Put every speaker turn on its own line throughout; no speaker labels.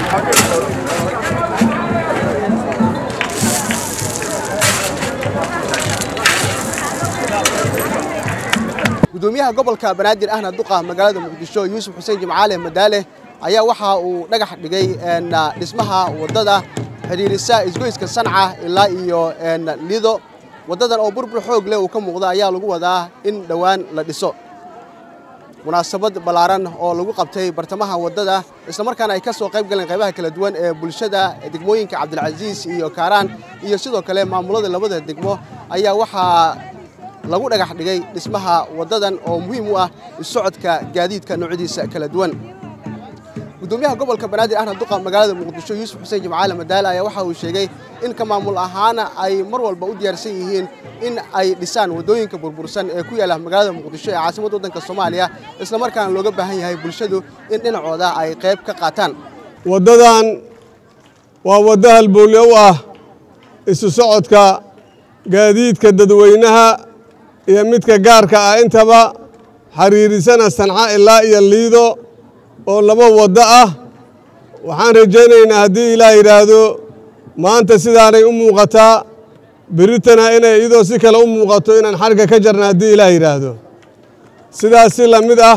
gudoomiyaha gobolka banaadir ahna duqa magaalada muqdisho yuusuf xuseen jimcaale madaale ayaa waxa uu dhagax dhigay dhismaha waddada xidhiirisa isgoyska sanca ilaa iyo lido waddadan oo burbur xoog leh uu ka muuqda ayaa lagu wadaa in dhowaan la dhiso munaasabad ballaaran oo lagu qabtay bartamaha waddada islamarkaana ay ka soo qayb galeen qaybaha kala duwan ee bulshada degmooyinka cabdilcasiis iyo kaaraan iyo sidoo kale maamulada labada degmo ayaa waxaa lagu dhagax dhigay dhismaha waddadan oo muhiim u ah isocodka gaadiidka noocyadiisa kala duwan gudoomiyaha gobolka banaadir ahna duqa magaalada muqdisho yuusuf xuseen jimcaale madaale ayaa waxa uu sheegay in ka maamul ahaana ay mar walba u diyaarsan yihiin in ay dhisaan waddooyinka burbursan ee ku yaalla magaalada muqdisho ee caasimadda waddanka soomaaliya islamarkaana looga baahan yahay bulshadu in dhinacooda ay qayb ka qaataan
waddadan waa waddo halbowle u ah isu socodka gaadiidka dadweynaha iyo midka gaarka ah intaba xiriirisana sanca ilaa iyo liido oo laba waddo ah waxaan rajaynaynaa haddii ilaah yidhaahdo maanta sidaanay u muuqataa beritana inay iyadoo si kale u muuqato inaan xarga ka jarna haddii ilaah yidhaahdo sidaas si la mid ah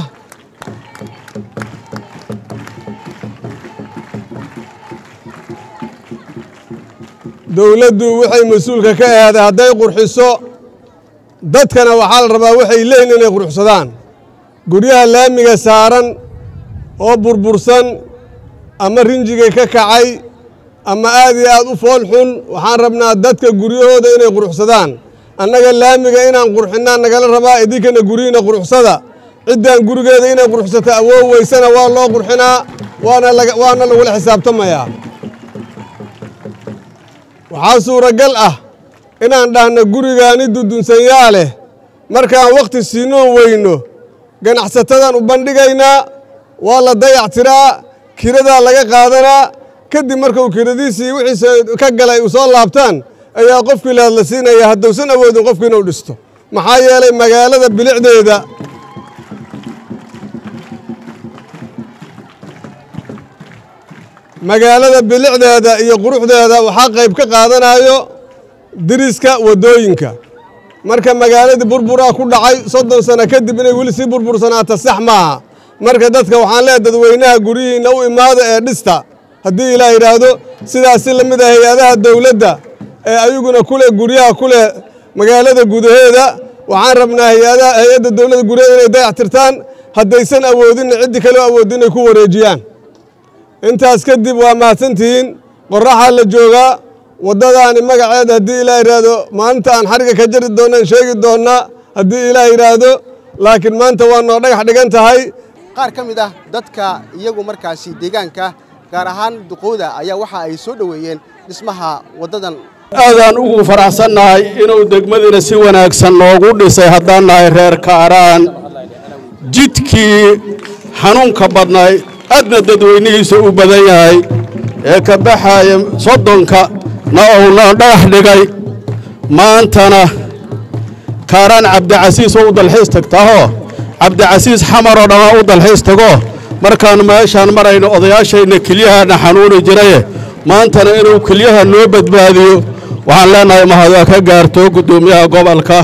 dowladdu waxay mas-uulka ka ahaaday hadday qurxiso dadkana waxaa la rabaa waxay leeyihin inay qurxsadaan guryaha laamiga saaran oo burbursan ama rinjigay ka kacay ama aad iyo aad u fool xun waxaan rabnaa dadka guryahooda inay quruxsadaan annaga laamiga inaan qurxinaa nagala rabaa idinkana guryihiina quruxsada ciddaan gurigeeda inay quruxsato awoow weysana waa loo qurxinaa waana lagula xisaabtamayaa waxaa suuragal ah inaan dhahno gurigaani dudunsanyaa leh markaan wakhti siinoo weyno ganacsatadaan u bandhigaynaa waa la dayactiraa kiradaa laga qaadanaa kadib markuu kiradiisii wixiisa ka galay u soo laabtaan ayaa qofkii laad la siinaya haddousan awoodin qofku inuu dhisto maxaa yeelay magaalada bilicdeeda magaalada bilicdeeda iyo quruxdeeda waxaa qayb ka qaadanayo diriska waddooyinka marka magaaladii burburaa ku dhacay soddon sano kadib inay weli sii burbursanaata sax maaha marka dadka waxaan leehay dadweynaha guryihiinna u imaada ee dhista haddii ilaah yidhaahdo sidaas si la mid ah hay-adaha dowladda ee ayaguna ku leh guryaha ku leh magaalada gudaheeda waxaan rabnaa hay-adda dowladda guryaheeda inay dayactirtaan haddaysan awoodinna ciddii kaleo awoodin inay ku wareejiyaan intaas kadib waa mahadsantihiin qorraxaa la joogaa waddadaani magaceeda haddii ilaah yidhaahdo maalinta aan xariga ka jari doonnaan sheegi doonnaa haddii ilaah yidhaahdo laakiin maanta waa noo dhagax dhigan tahay
qaar ka mid ah dadka iyagu markaasi deegaanka gaar ahaan duqowda ayaa waxa ay soo dhoweeyeen dhismaha waddadan
aadaan ugu faraxsannahay inuu degmadiina si wanaagsan noogu dhisay haddaan nahay reer kaaraan jidkii xanuunka badnay aadna dadweynihiisa u badan yahay ee ka baxaaya soddonka na uuna dhagax dhigay maantana kaaraan cabdicasiis oo u dalxiis tagtaahoo cabdicasiis xamaroo dhammaa u dalxiis tago markaannu meeshaan marayno odayaashayna kelyahaana xanuuni jiraye maantana inuu kelyaha noo badbaadiyo waxaan leennahay mahadoo ka gaarto guddoomiyaha gobolka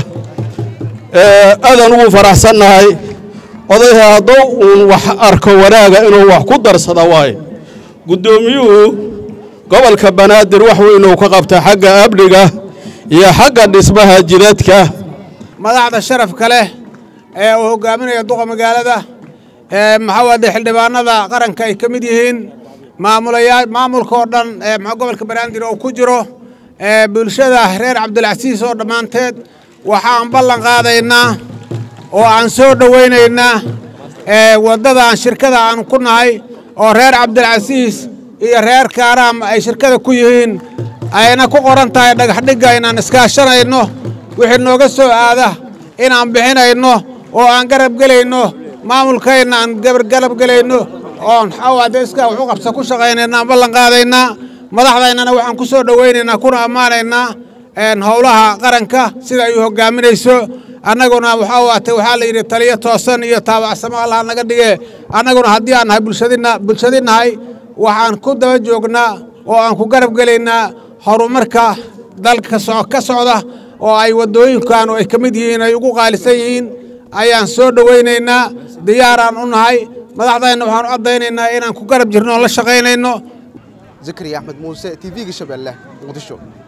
aadaan ugu faraxsannahay odayha hadduu uun wax arko wanaaga inuu wax ku darsada waayo guddoomiyuhu gobolka banaadir wax weynuu ka qabta xagga amniga iyo xagga dhismaha jidadka
madaxda sharafka leh ee uu hogaaminaya duqa magaalada ee maxaawade xildhibaanada qaranka ay ka mid yihiin maamulayaa maamulka oo dhan ee maxaa gobolka banaadir oo ku jiro ee bulshada reer cabdilcasiis oo dhammaanteed waxaan ballan qaadaynaa oo aan soo dhowaynaynaa ee waddadaan shirkada aan ku nahay oo reer cabdilcasiis iyo reer kaaraam ay shirkada ku yihiin ayna ku qoran tahay dhagaxdhigga inaan iskaashanayno wixii nooga soo aada inaan bixinayno oo aan garab gelayno maamulkayna aan garab gelayno oon xawade iskaa waxu qabsa ku shaqaynaynaa ballan qaadaynaa madaxdaynana waxaan ku soo dhowaynaynaa kuna ammaanaynaa howlaha qaranka sida ay u hogaaminayso annaguna waxaa waatay waxaa la yidhi taliyo toosan iyo taabacsamo allah naga dhige annaguna haddii aan nahay bulshadina bulshadinahay waxaan ku daba joognaa oo aan ku garab gelaynaa horumarka dalka ka socda oo ay waddooyinkan oo ay ka mid yihiin ay ugu qaalisan yihiin ayaan soo dhowaynaynaa diyaaraan u nahay madaxdayna waxaan u caddaynaynaa inaan ku garab jirno oo la shaqaynayno
zakariya axmed muuse t v-ga shabeelle muqdisho